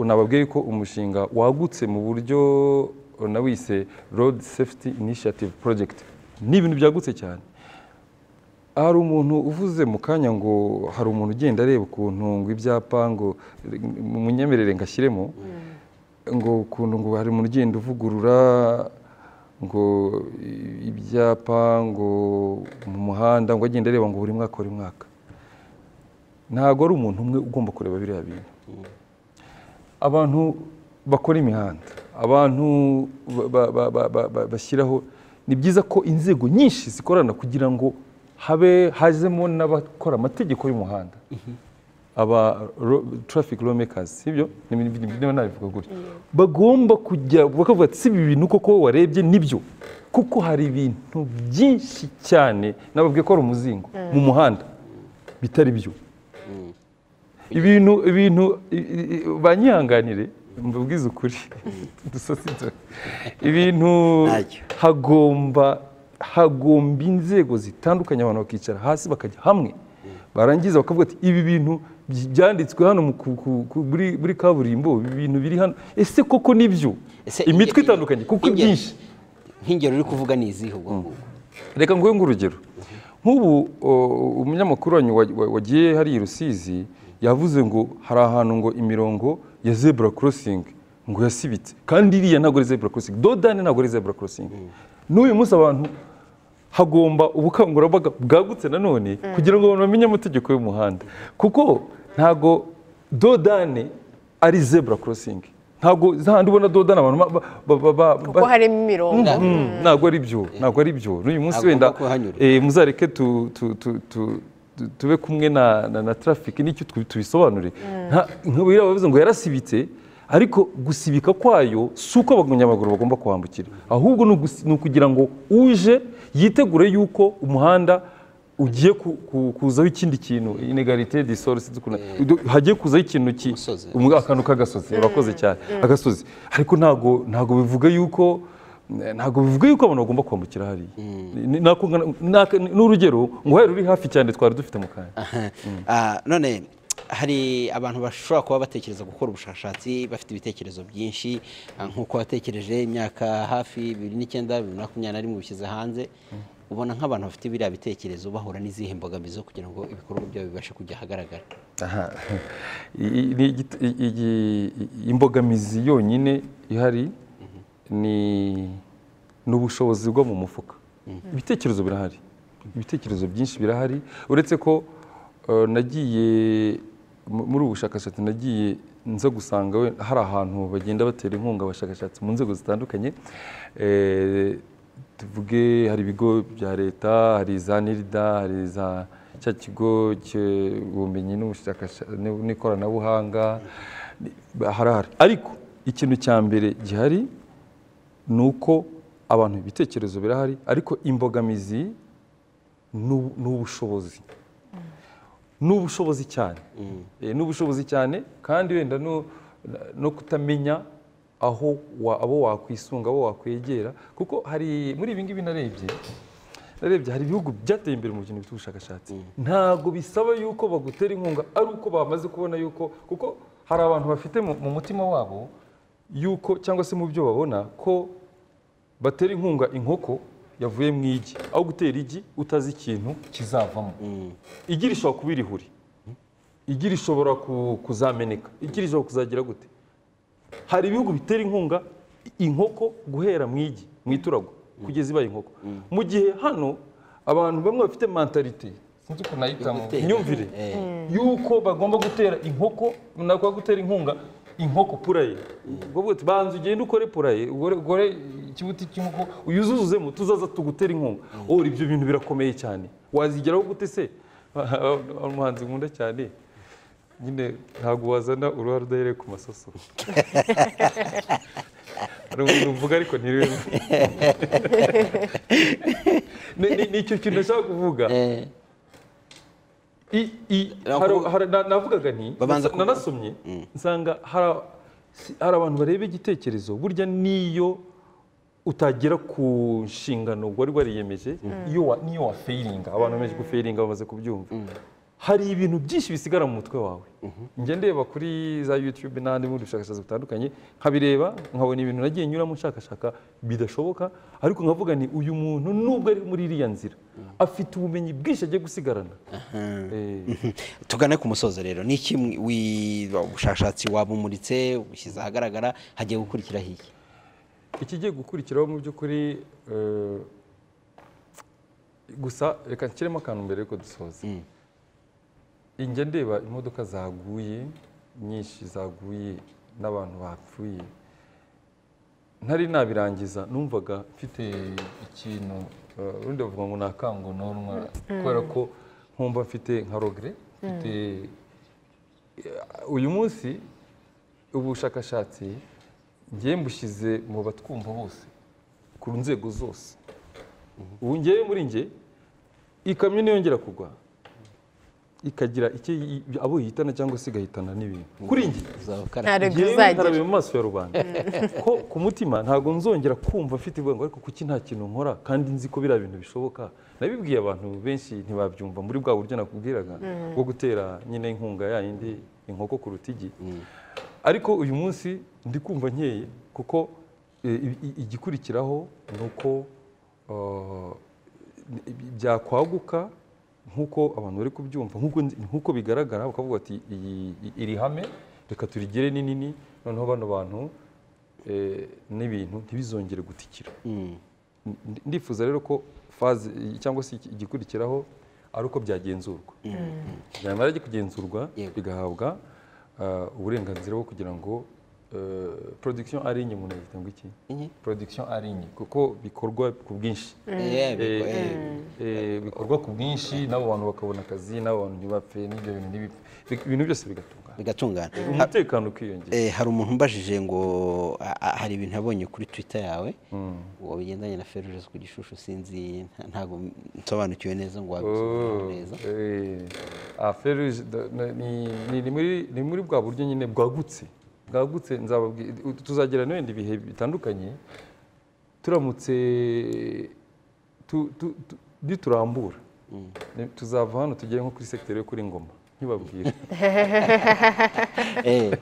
nababwiye ko umushinga wagutse mu buryo nawise road safety initiative project ni ibintu byagutse cyane hari umuntu uvuze mu kanya ngo hari umuntu ugenda areba ukuntu ngo ibyapa ngo munyemerere ngashyiremo ngo ukuntu ngo hari umuntu ugenda uvugurura ngo ibyapa ngo mu muhanda ngo agenda areba ngo buri mwaka buri mwaka ntabwo ari umuntu umwe ugomba kureba biriya bintu abantu bakora imihanda abantu ba- ba- ba- ba- ba- bashyiraho ni byiza ko inzego nyinshi zikorana kugira ngo habe hazemo n'abakora amategeko y'umuhanda aba ro- traffic law makers sibyo niba nabivuga gutyo bagomba kujya bakavuga ati si ibi bintu koko warebye nibyo kuko hari ibintu byinshi cyane nababwiye ko hari umuzingo mu muhanda bitari byo ibintu ibintu i- i- i- banyihanganire mbabwize ukuri dusasitse ibintu Ntacyo. hagomba hagomba inzego zitandukanye abantu bakicara hasi bakajya hamwe barangiza bakavuga ati ibi bintu byi- byanditswe hano mu ku- ku- ku- muri muri kaburimbo ibi bintu biri hano ese koko nibyo Ese imitwe inge- itandukanye kuko inge- byinshi nk'ingero uri kuvuga ni izihe ubwo ngubwo reka nguhe ngurugero nk'ubu o, umunyamakuru wanyu wa- wa- wagiye hariya i rusizi yavuze ngo hari ahantu ngo imirongo ya zebura korosingi ngo yasibitse kandi iriya ntabwo ari zebura korosingi dodani ntabwo ari zebura korosingi n'uyu munsi abantu hagomba ubukangurambaga bwagutse nanone kugira ngo abantu bamenye amategeko y'umuhanda kuko ntabwo dodane ari zebura korosingi ntabwo zahandi ubona dodane abantu ba- ba- ba- ba- kuko harimo imirongo Mm, ntabwo ari byo ntabwo ari byo n'uyu munsi Agomba wenda kuhanyura. eh, muzareke tu- tu- tu- tu- tu- tube kumwe na na- na traffic nicyo tu- tubisobanure Nta- nk'uriya bavuze ngo yarasibitse ariko gusibika kwayo si uko abanyamaguru bagomba kuhambukira ahubwo ni ugusi- ni ukugira ngo uje yitegure yuko umuhanda ugiye ku- ku- kuzaho ikindi kintu inegarite disorisi hagiye kuzaho ikintu ki Umusozi. umu- akantu k'agasozi urakoze cyane agasozi ariko ntabwo ntabwo bivuga yuko ntabwo bivuga yuko abantu bagomba kwambukira hariya Ni- nako ngana- naka- ni urugero ngo uhera uri hafi cyane twari dufite mu kanya Aha. Ah, none hari abantu bashobora kuba batekereza gukora ubushakashatsi bafite ibitekerezo byinshi ah, nk'uko watekereje imyaka hafi bibiri n'icyenda bibiri na makumyabiri na rimwe bishyize hanze ubona nk'abantu bafite biriya bitekerezo bahura n'izihe mbogamizi zo kugira ngo ibikorwa byabo bibashe kujya ahagaragara Aha. I- i- ni igit- i- igi- i- imbogamizi yonyine ihari ni ni ubushobozi bwo mu mufuka ibitekerezo birahari ibitekerezo byinshi birahari uretse ko eh, nagiye mu- muri ubu bushakashatsi nagiye nza gusanga we- hari ahantu bagenda batera inkunga abashakashatsi mu nzego zitandukanye Eh, tuvuge hari ibigo bya leta hari za nirida hari za cya kigo cy'ubumenyi n'ubushakasha- n'ikoranabuhanga harahari ariko ikintu cya mbere gihari ni uko abantu ibitekerezo birahari ariko imbogamizi ni- ni ubushobozi ni ubushobozi cyane Eh, ni ubushobozi cyane kandi wenda no, no kutamenya aho wa- abo wakwisunga abo wakwegera kuko hari muri ibi ngibi narebye narebye hari ibihugu byateye imbere mu bintu by'ubushakashatsi ntabwo bisaba yuko bagutera inkunga ari uko bamaze kubona yuko kuko hari abantu bafite mu, mu mutima wabo yuko cyangwa se mu byo babona ko batera inkunga inkoko yavuye mu igi aho gutera igi utazi ikintu kizavamo igi rishobora kuba irihuri igi rishobora ku- kuzameneka igi rishobora kuzagira gute hari ibihugu bitera inkunga inkoko guhera mu igi mu iturago kugeza ibaye inkoko mu gihe hano abantu bamwe bafite mentalite sinzi ukuntu nayitamo gutera. imyumvire Eh. yuko bagomba gutera inkoko nakora gutera inkunga inkoko puraye ubwo bwose banza ugende ukore puraye ugore- ugore ikibuti cy'inkoko uyuzuzuzemo tuzaza tugutere inkunga oh ibyo bintu birakomeye cyane wazigeraho gute se umuhanzi nkunda cyane nyine ntabwo wazana uruhare udahereye ku masoso hari umuntu uvuga ariko ntirebe Ni- ni- ni icyo kintu nashaka kuvuga I- i- Navuga- hari- hari- na- navugaga nti Babanza kuvuga. nanasomye nsanga hari- si- hari abantu bareba igitekerezo burya n'iyo utagera ku nshingano wari wariyemeje iyo wa- niyo wafeyiringa abantu bemeje gufayiringa bamaze kubyumva hari ibintu byinshi bisigara mu mutwe wawe njya ndeba kuri za yutube n'andi bundi bushakashatsi butandukanye nkabireba nkabona ibintu nagiye nyuramo nshakashaka bidashoboka ariko nkavuga ni uyu muntu nubwo ari muri iriya nzira afite ubumenyi bwinshi agiye gusigarana Eh, tugane ku musozo rero ni iki mwi- wi- ubushakashatsi wabumuritse ubushyize ahagaragara hagiye gukurikiraho iki ikigiye gukurikiraho mu by'ukuri eh, gusa reka nshyiremo akantu mbere yuko dusoza njya ndeba imodoka zaguye nyinshi zaguye n'abantu bapfuye ntari nabirangiza numvaga mfite ikintu eh, urundi bavuga ngo ni akangononwa kubera ko nkumva mfite nka rogere mfite uyu munsi ubushakashatsi ngiye mbushyize mu batwumva bose ku nzego zose ubu ngewe muri nge ikamyo niyongera kugwa ikagira icyo yi- abo yihitana cyangwa se igahitana n'ibintu kuri nge uzakara nta rego ngewe uzagira nkarabira mu maso ya rubanda ko ku mutima ntabwo nzongera kumva mfite ubwoba ariko kuki nta kintu nkora kandi nzi ko biriya bintu bishoboka nabibwiye abantu benshi ntibabyumva muri bwa buryo nakubwiraga bwo gutera nyine inkunga yayindi inkoko ku rutigi ariko uyu munsi ndi kumva nkeye kuko eh, i- i- igikurikiraho ni uko eh, byakwaguka nk'uko abantu bari kubyumva nk'uko nzi- nk'uko bigaragara bakavuga bati iyi i- iri hame reka turigire ni nini noneho bano bantu eh, n'ibintu ntibizongere gutikira Mm. Ndi- ndifuza rero ko faze i- cyangwa se iki- igikurikiraho ari uko byagenzurwa byamara kugenzurwa Yego. bigahabwa ah, uburenganzira bwo kugira ngo eh, production ari inye umuntu yita ngo iki Inye? production ari inye kuko bikorwa ku bwinshi Eh, biko- Eh, eh, eh, bikorwa ku bwinshi n'abo bantu bakabona akazi n'abo bantu ntibapfe n'ibyo bintu ntibipfe Bi- ibintu byose bigatungana bigatungana Ha- umutekano ukiyongera eh, hari umuntu umbajije ngo a- a- hari ibintu yabonye kuri twitter yawe ngo bigendanye na feruje ku gishushu sinzi nta- ntabwo nsobanukiwe neza ngo wabisobanure neza feruje ni muri bwa buryo nyine bwagutse bwagutse nzababwi- tuzagira n'ibindi bihe bitandukanye turamutse tu- tu- tu- niturambura Ni- tuzava hano tugere nko kuri segiteri yo kuri ngoma ntibabwire Eh,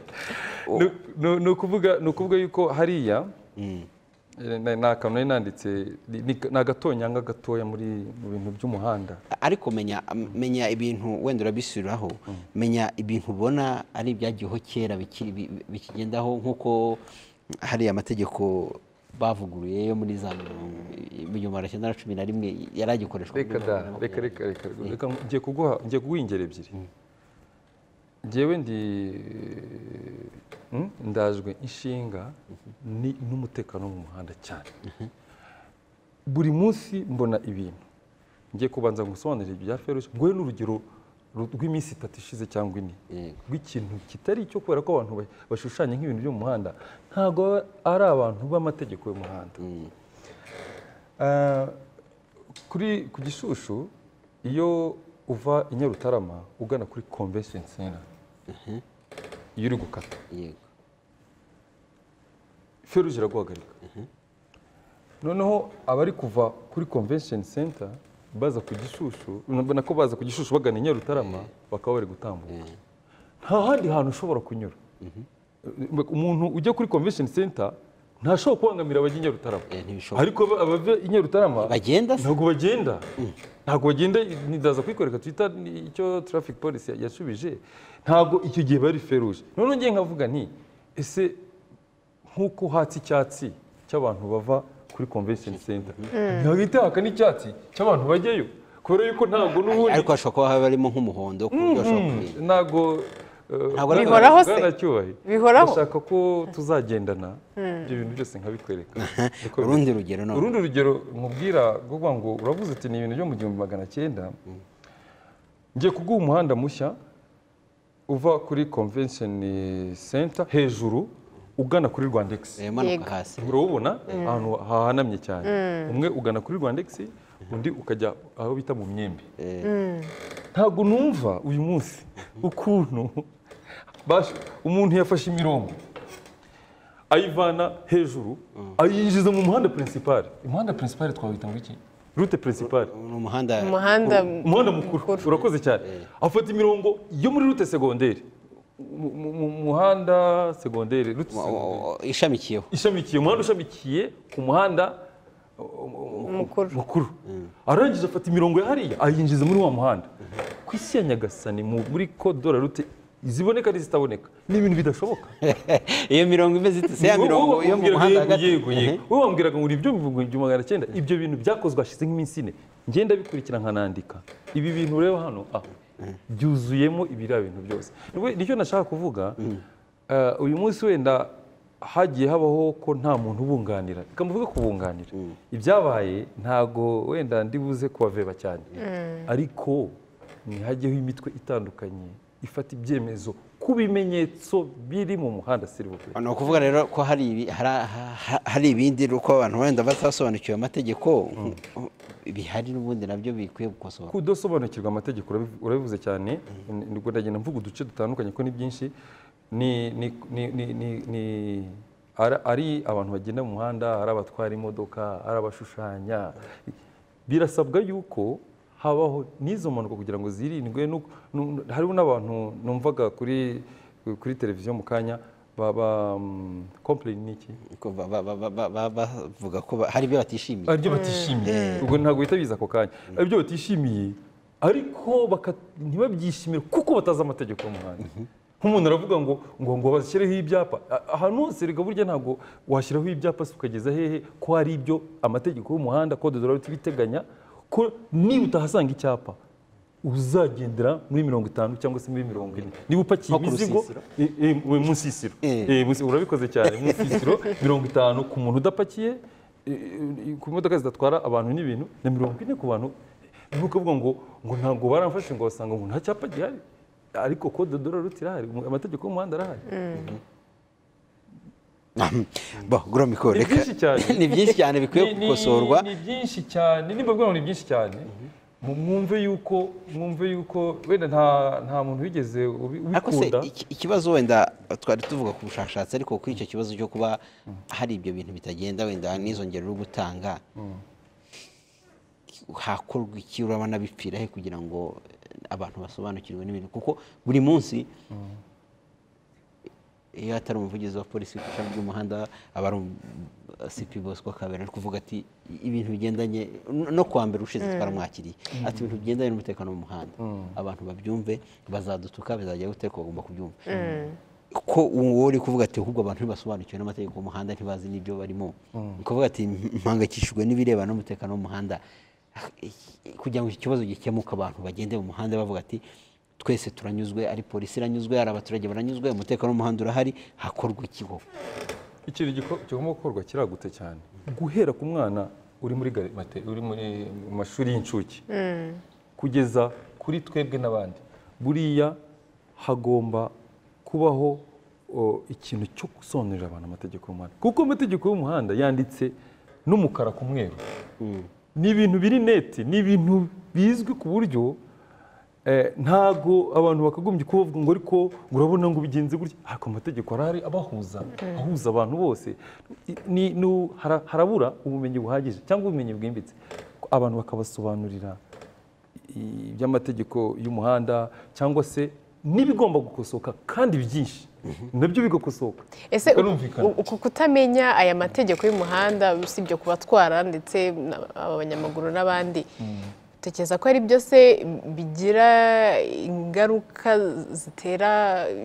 Ni- ni- ni ukuvuga ni ukuvuga yuko hariya eh, na- ni akantu nari nanditse ni- ni- ni agatonyanga gatoya muri mu bintu by'umuhanda ariko menya menya ibintu wenda urabisubiraho menya ibintu ubona ari ibyagiyeho kera bikiri- bi- bi- bikigendaho nk'uko hari amategeko bavuguruye yo muri za mirongo igihumbi magana cyenda na cumi na rimwe yari agikoreshwa muri reka da mirongo reka inani na reka reka reka ngiye kuguha ngiye kuguha ingero ebyiri ngewe ndi mm, ndajwe inshinga ni- n'umutekano wo mu muhanda cyane buri munsi mbona ibintu ngiye kubanza gusobanurira ibya feruje ngowe n'urugero ru- rw'iminsi itatu ishize cyangwa ine Yego. rw'ikintu kitari icyo kubera ko abantu ba- bashushanya nk'ibintu byo mu muhanda ntabwo baba ari abantu b'amategeko y'umuhanda Eh, kuri ku gishushu iyo uva i nyarutarama ugana kuri convention center iyo uri gukata umunani. Yego. feruje iraguhagarika noneho abari kuva kuri convention center baza ku gishushu urabona ko baza ku gishushu bagana i nyarutarama bakaba bari gutambuka nta handi hantu ushobora kunyura umuntu ujya kuri convention center ntashobora kubangamira abajya i nyarutarama Eh, ntibishobora. ariko aba- abava i nyarutarama bagenda se ntabwo bagenda ntabwo bagenda ndaza kuyikwereka twita ni- icyo traffic police yashubije ntabwo icyo gihe bari feruje noneho ngiye nkavuga nti ese nk'uko hatse icyatsi cy'abantu bava kuri convention center ntihagahita haka n'icyatsi cy'abantu bajyayo kubera yuko ntabwo n'ubundi ariko hashobora kuba harimo nk'umuhondo ku buryo hashobora kuba ntabwo Ntabwo ari Bihoraho se? cyubahiro Bihoraho? ndashaka ko tuzagendana ibyo bintu byose nkabikwereka Uko bimeze. urundi rugero none urundi rugero nkubwira kuvuga ngo uravuze uti ni ibintu byo mu gihumbi magana cyenda ngiye kuguha umuhanda mushya uva kuri convention center hejuru ugana kuri rwandex Eh, manuka Yego. hasi urawubona ahantu hahanamye cyane umwe ugana kuri rwandex undi ukajya aho bita mu myembe ntabwo numva uyu munsi ukuntu bash- umuntu yafashe imirongo ayivana hejuru ayinjiza mu muhanda pirinsipari umuhanda pirinsipari twawita ngo iki rute perezida ni umuhanda umuhanda umuhanda mukuru urakoze cyane afata imirongo yo muri rute segonderi mu- mu- mu muhanda segonderi rute segonderi. ishamikiyeho ishamikiye umuhanda ushamikiye ku muhanda uh, Mukuru. mukuru arangije afata imirongo ya hariya ayinjiza muri wa muhanda ku isi ya nyagasani mu- muri kodora rute ziboneka n'izitaboneka ni ibintu bidashoboka iyo mirongo imeze ite se ya Wowe mirongo yo mu wambwiraga muhanda yego, hagati yego, yego. Wowe wambwiraga ngo ni ibyo mu bihumbi magana cyenda ibyo bintu byakozwe hashize nk'iminsi ine ngenda bikurikira nkanandika ibi bintu ureba hano ah, byuzuyemo ibiriya bintu byose Rwe- nicyo nashaka kuvuga eh, uyu munsi wenda hagiye habaho ko nta muntu ubunganira reka mvuge kubunganira ibyabaye ntago wenda ndibuze kubaveba cyane ariko ntihajyeho imitwe itandukanye ifata ibyemezo ku bimenyetso biri mu muhanda siribupe ni ukuvuga rero ko hari ibi- hari- ha- hari ibindi uko abantu wenda batasobanukiwe amategeko bihari n'ubundi nabyo bikwiye gukosorwa kudasobanukirwa amategeko urabiv- urabivuze cyane nibwo ndagenda mvuga uduce dutandukanye ko ni byinshi ni- ni- ni- ni- ni- ni- ari- ari abantu bagenda mu muhanda ari abatwara imodoka ari abashushanya birasabwa yuko habaho n'izo mpanuka kugira ngo zirindwe n'uko- nu- hariho n'abantu numvaga kuri kuri televiziyo mu kanya baba kompleyini ni iki ko ba- ba- ba- ba- ba- ba- bavuga ko ba- hari ibyo batishimiye aribyo batishimiye ubwo ntabwo bihita biza ako kanya aribyo batishimiye ariko baka- ntibabyishimire kuko batazi amategeko y'umuhanda nk'umuntu aravuga ngo ngo ngo bashyireho ibyapa A- ahantu hose rega burya ntabwo washyiraho ibyapa se ukageza hehe ko hari ibyo amategeko y'umuhanda kode dore ibiteganya ko niba utahasanga icyapa uzagendera muri mirongo itanu cyangwa se muri mirongo ine niba upakiye Nko ku imizigo rusisiro? Eh, eh, we mu nsisiro Eh. Eh, mu nsisiro, urabikoze cyane mu nsisiro mirongo itanu ku muntu udapakiye eh, eh, ku modoka zidatwara abantu n'ibintu na mirongo ine ku bantu niba ukavuga ngo ngo ntabwo baramfashe ngo basanga ngo nta cyapa gihari ariko kode dore ruti irahari mu- amategeko y'umuhanda arahari bo gura mikoro Ni reka byinshi cyane. ni byinshi cyane bikwiye Ni- ni- gukosorwa ni byinshi cyane nimba bwira ngo ni byinshi cyane mu- mwumve yuko mwumve yuko wenda nta nta muntu wigeze ubi- ariko se ubikunda iki- ikibazo wenda twari tuvuga ku bushakashatsi ariko kuri icyo kibazo cyo kuba hari ibyo bintu bitagenda wenda n'izo ngero uri gutanga hakorwa iki uraba nabipfira he kugira ngo abantu basobanukirwe n'ibintu kuko buri munsi iyo atari umuvugizi wa polisi ku ishami ry'umuhanda aba ari um- sipi bosco kabera ari kuvuga ati ibintu bigendanye no- no kuwa mbere ushize twaramwakiriye ati ibintu bigendanye n'umutekano mu muhanda abantu babyumve bazadutuka bizajya gute ariko bagomba kubyumva ko uwo uri kuvuga ati ahubwo abantu ntibasobanukiwe n'amategeko y'umuhanda ntibazi n'ibyo barimo ni ukuvuga ati mpangayikishijwe n'ibirebana n'umutekano w'umuhanda kugira ngo iki kibazo gikemuke abantu bagende mu muhanda bavuga ati twese turanyuzwe ari polisi iranyuzwe ari abaturage baranyuzwe umutekano w'umuhanda urahari hakorwa ikigo ikintu giko- kigomba gukorwa kiragutse cyane guhera ku mwana uri muri gare- mate- uri muri mu mashuri y'incuke kugeza kuri twebwe n'abandi buriya hagomba kubaho o, ikintu cyo gusobanurira abantu amategeko y'umuhanda kuko amategeko y'umuhanda yanditse n'umukara ku mweru ni ibintu biri neti ni ibintu bizwi ku buryo eh, ntago abantu bakagombye kubavuga ngo ariko ngo urabona ngo bigenze gutya ariko amategeko arahari abahuza ahuza abantu bose I- ni- ni- hara- harabura ubumenyi buhagije cyangwa ubumenyi bwimbitse abantu bakabasobanurira i- iby'amategeko y'umuhanda cyangwa se n'ibigomba gukosoka kandi byinshi nabyo bigakosoka ese bikanumvikana. u- uku kutamenya aya mategeko y'umuhanda usibye kubatwara ndetse na- abanyamaguru n'abandi utekereza ko ari byose bigira ingaruka zitera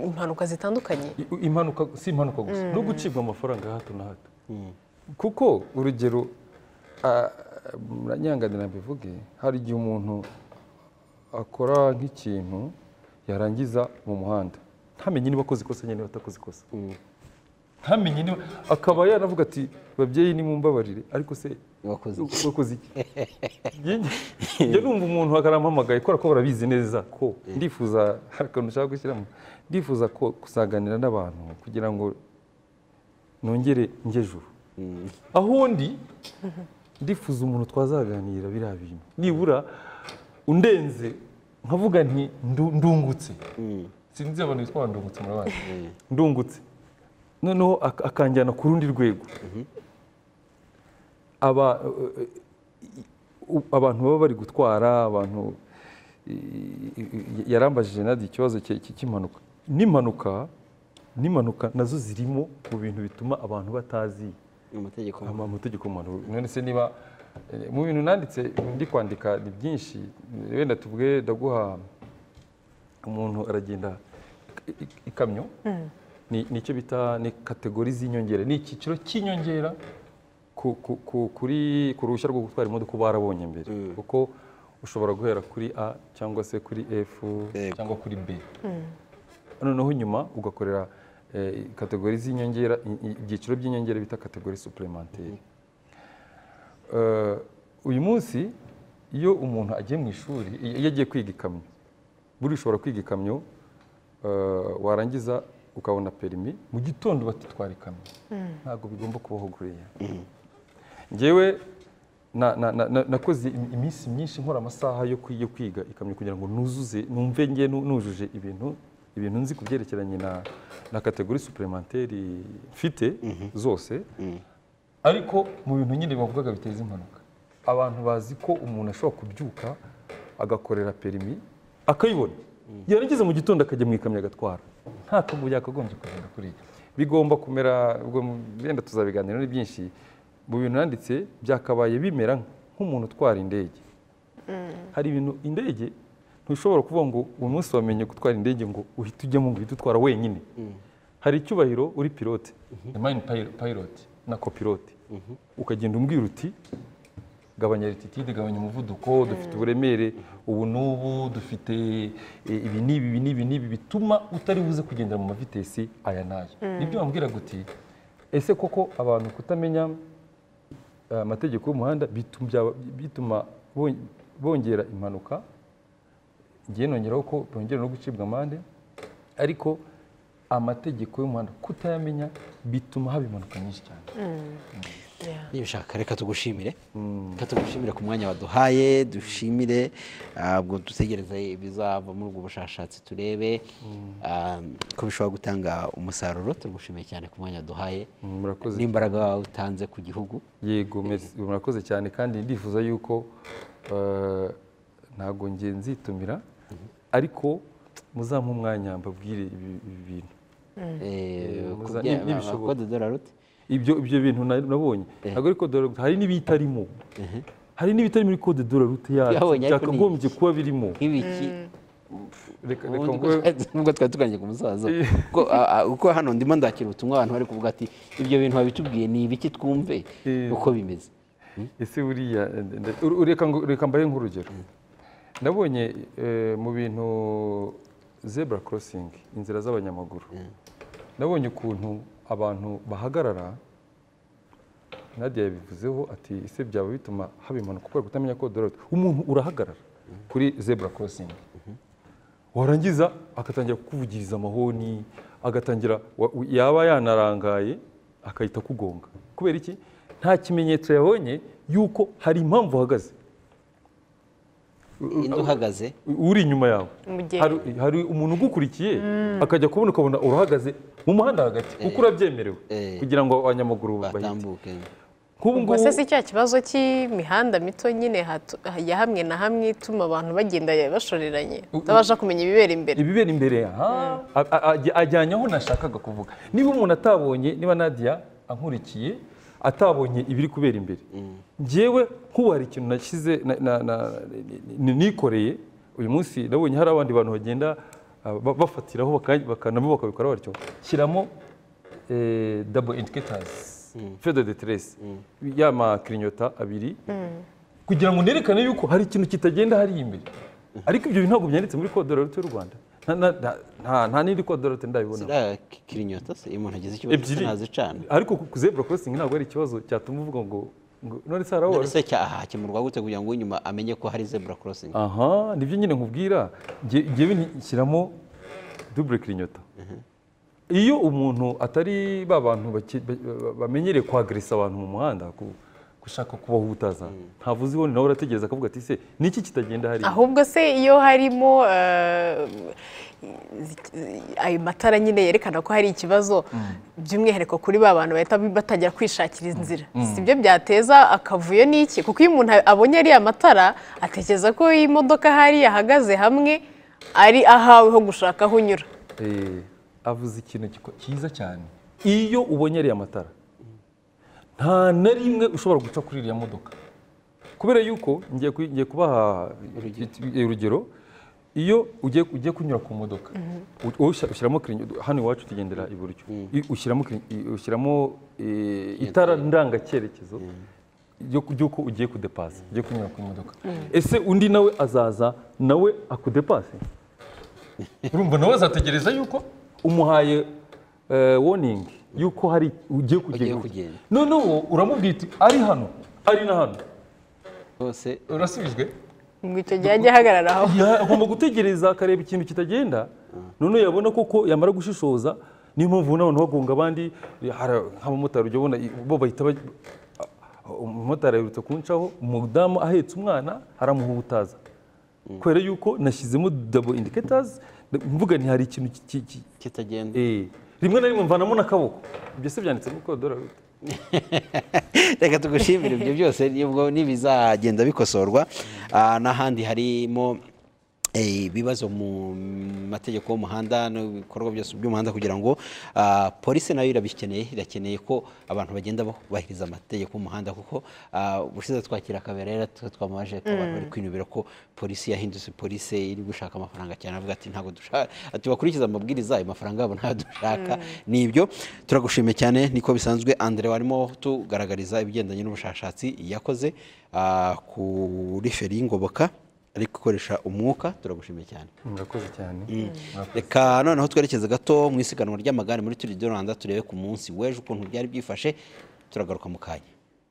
impanuka zitandukanye I- i- impanuka si impanuka gusa no gucibwa amafaranga ya hato na hato kuko urugero ah, muranyanganira mbivuge hari igihe umuntu akora nk'ikintu yarangiza mu muhanda ntamenye niba akoze ikosa cyangwa niba atakoze ikosa ntamenye niba akaba yanavuga ati babyeyi nimumbabarire ariko se Wakoze iki?" wakoze iki Njye- njye numva umuntu akarampamagaye kubera ko barabizi neza ko ndifuza hari akantu ushaka gushyiramo ndifuza ko kusaganira n'abantu kugira ngo nongere njye juru aho ndi ndifuza umuntu twazaganira biriya bintu nibura undenze nkavuga nti "Ndu- ndungutse sinzi abantu bitwa ndungutse murabazi ndungutse noneho ak- akanjyana ku rundi rwego aba u- abantu baba bari gutwara abantu yarambajije nadi ikibazo cye- cye- cy'impanuka n'impanuka n'impanuka nazo zirimo mu bintu bituma abantu batazi amategeko ama- amategeko mpanuka none se niba eh, mu bintu nanditse ndi kwandika ni byinshi wenda tuvuge ndaguha umuntu aragenda i- i- ikamyo ni ni icyo bita ni kategori z'inyongera ni icyiciro cy'inyongera ku- ku- ku- kuri ku ruhushya rwo gutwara imodoka uba warabonye mbere kuko ushobora guhera kuri a cyangwa se kuri f Yego. cyangwa kuri b noneho nyuma ugakorera eh, kategori z'inyongera i- i- ibyiciro by'inyongera bita kategori suplementeri uyu munsi iyo umuntu agiye mu ishuri i- iyo agiye kwiga ikamyo buriya ushobora kwiga ikamyo eh, warangiza ukabona perimi mu gitondo batitwara ikamyo ntabwo bigomba kubaho kuriya ngewe na- na- na- na- nakoze im- iminsi myinshi nkora amasaha yo kwi- yo kwiga ikamyo kugira ngo nuzuze numve nge nu- nujuje ibintu ibintu nzi ku byerekeranye na na kategori suplementeri mfite zose ariko mu bintu nyine bavugaga biteza impanuka abantu bazi ko umuntu ashobora kubyuka agakorera perimi akayibona yarangiza mu gitondo akajya mu ikamyo agatwara nta kabuye yakagombye kugenda kuriya bigomba kumera ubwo wenda tuzabiganira ni byinshi mu bintu nanditse byakabaye bimera nk'umuntu utwara indege hari ibintu indege ntushobora kuvuga ngo uyu munsi wamenye gutwara indege ngo uhite ujyemo ngo uhite utwara wenyine hari icyubahiro uri pilote mine piloti na copilote ukagenda umbwira uti gabanya rititide gabanya umuvuduko dufite uburemere ubu n'ubu dufite eh, ibi n'ibi ibi n'ibi n'ibi bituma utari buze kugendera mu mavitesi aya n'aya nibyo wambwiraga uti ese koko abantu kutamenya eh, amategeko y'umuhanda bitum- byaba- bituma bon- bongera impanuka ngiye nongeraho ko bongera no gucibwa amande ariko amategeko y'umuhanda kutayamenya bituma haba impanuka nyinshi cyane niba ushaka reka tugushimire reka tugushimire ku mwanya waduhaye dushimire ah, ubwo dutegereze ibizava muri ubwo bushakashatsi turebe ah, ko bishobora gutanga umusaruro turagushimiye cyane ku mwanya waduhaye murakoze n'imbaraga utanze ku gihugu yego merci, murakoze cyane kandi ndifuza yuko eh, ntabwo nge nzitumira ariko muzampa umwanya mbabwire ibi- ibi bintu Eh, muza- kubye- ni- ba- nibishoboka. bakode de la route ibyo ibyo bintu na- nabonye ntabwo ari code de la route hari n'ibitarimo hari n'ibitari muri code de la route yacu Yahabonye ariko ni byakagombye kuba birimo nk'ibiki reka reka ubundi nguhe- ko- nubwo twari tuganije ku musaza kuko ah, ah, kuko hano ndimo ndakira ubutumwa abantu bari kuvuga ati ibyo bintu babitubwiye ni ibiki twumve Eh. uko bimeze ese buriya nde- nde- ur- reka ngo- reka mbahe nk'urugero ndabonye eh, mu bintu zebura korosingi inzira z'abanyamaguru ndabonye ukuntu abantu bahagarara nadia yabivuzeho ati ese byaba bituma haba impanuka kubera kutamenya ko dororete umuntu urahagarara kuri zebura korosingi warangiza agatangira kukuvugiriza amahoni agatangira wa- u- yaba yanarangaye akahita akugonga kubera iki nta kimenyetso yabonye yuko hari impamvu uhagaze indi uhagaze uri inyuma yawe Umugenzi. hari, hari umuntu ugukurikiye akajya kubona ukabona urahagaze mu muhanda hagati kuko urabyemerewe Eh. kugira ngo abanyamaguru bahite batambuke nk'ubu ubwo se si cya kibazo cy'imihanda mito nyine hatu- ya hamwe na hamwe ituma abantu bagenda bashoreranye utabasha kumenya ibibera imbere ibibera imbere aha a- a- ajya- ajyanye aho nashakaga kuvuga niba umuntu atabonye niba nadia ankurikiye atabonye ibiri kubera imbere njyewe nk'ubu hari ikintu nashyize na- na- na- ni- nikoreye uyu munsi nabonye hari abandi bantu bagenda ah, ba- bafatiraho baka- baka- nabo bakabikora batyo shyiramo eh, double indicators feu de detresse ya makirinyota abiri kugira ngo nerekane yuko hari ikintu kitagenda hariya imbere ariko ibyo bintu ntabwo byanditse muri code de la route y'u rwanda Nta- nta- nta- nta- nta n'indi code de la route ndabibona ziriya kirinyota se iyo umuntu agize ikibazo se nazicana ariko ku zebra crossing ntabwo ari ikibazo cyatuma uvuga ngo ngo none se harawora se hakemurwa gute kugira ngo uw'inyuma amenye ko hari zebura crossing aha nibyo nyine nkubwira nge- ngewe nshyiramo dubure kirinyota iyo umuntu atari ba bantu baki- ba- ba- bamenyereye kwagresa abantu mu muhanda ku- gushaka kubaho ubutazaza ntavuze ibonye nawe urategereza akavuga ati se niki kitagenda hariya ahubwo se iyo harimo eh, ayo matara nyine yerekana ko hari ikibazo by'umwihariko kuri ba bantu bahita batangira kwishakira inzira si byo byateza akavuyo n'iki kuko iyo umuntu abonye ariya matara atekereza ko iyi modoka hari yahagaze hamwe ari ahawe ho gushaka aho unyura Eh, avuze ikintu giko- cyiza cyane iyo ubonye ariya matara nta na rimwe ushobora guca kuri iriya modoka kubera yuko ngiye ku- ngiye kubaha eh, urugero iyo ugiye ugiye kunyura ku modoka u- ushyira- ushyiramo kirinyo hano iwacu tugendera iburyo I- ushyiramo kirin- i- ushyiramo eh, itara ndangacyerekezo ryo- ry'uko ugiye kudepasa ugiye kunyura ku modoka ese undi nawe azaza nawe akudepase urumva nawe azategereza yuko umuhaye woningi yuko hari Ugiye ugiye kugenda kugenda. noneho uramubwira uti ari hano ari na hano hose urasubijwe ngo icyo gihe ajye ahagarara aho Ya- agomba gutegereza akareba ikintu kitagenda noneho yabona koko yamara gushishoza niyo mpamvu n'abantu bagonga abandi hari nk'abamotari ujya ubona i- bo bahita baj- umumotari aherutse kuncaho umudamu ahetse umwana aramuhutaza kubera yuko nashyizemo dabo indicators mvuga nti hari ikintu ki- ki- ki- kitagenda Eh, rimwe na rimwe mvanamo n'akaboko ibyo se byanditse muri kodorari reka tugushimire ibyo byose nibwo n'ibizagenda bikosorwa Ah, n'ahandi harimo eh, ibibazo mu mategeko y'umuhanda n'ibikorwa byose by'umuhanda kugira ngo ah, polisi nayo irabikeneye irakeneye ko abantu bagenda bubahiriza amategeko y'umuhanda kuko ah, ubushize twakira akabera rero twe twamaje ko abantu bari kwinubira ko polisi yahindutse polisi iri gushaka amafaranga cyane avuga ati ntabwo dushaka ati bakurikiza amabwiriza ayo mafaranga yabo ntayo dushaka ni ibyo turagushimiye cyane niko bisanzwe Andre warimo tugaragariza ibigendanye n'ubushakashatsi yakoze ah, kuri feri y'ingoboka ari gukoresha umwuka turagushimiye cyane murakoze cyane reka noneho twerekeze gato mu isiganwa ry'amagare muri turi do rwanda turebe ku munsi w'ejo ukuntu byari byifashe turagaruka mu kanya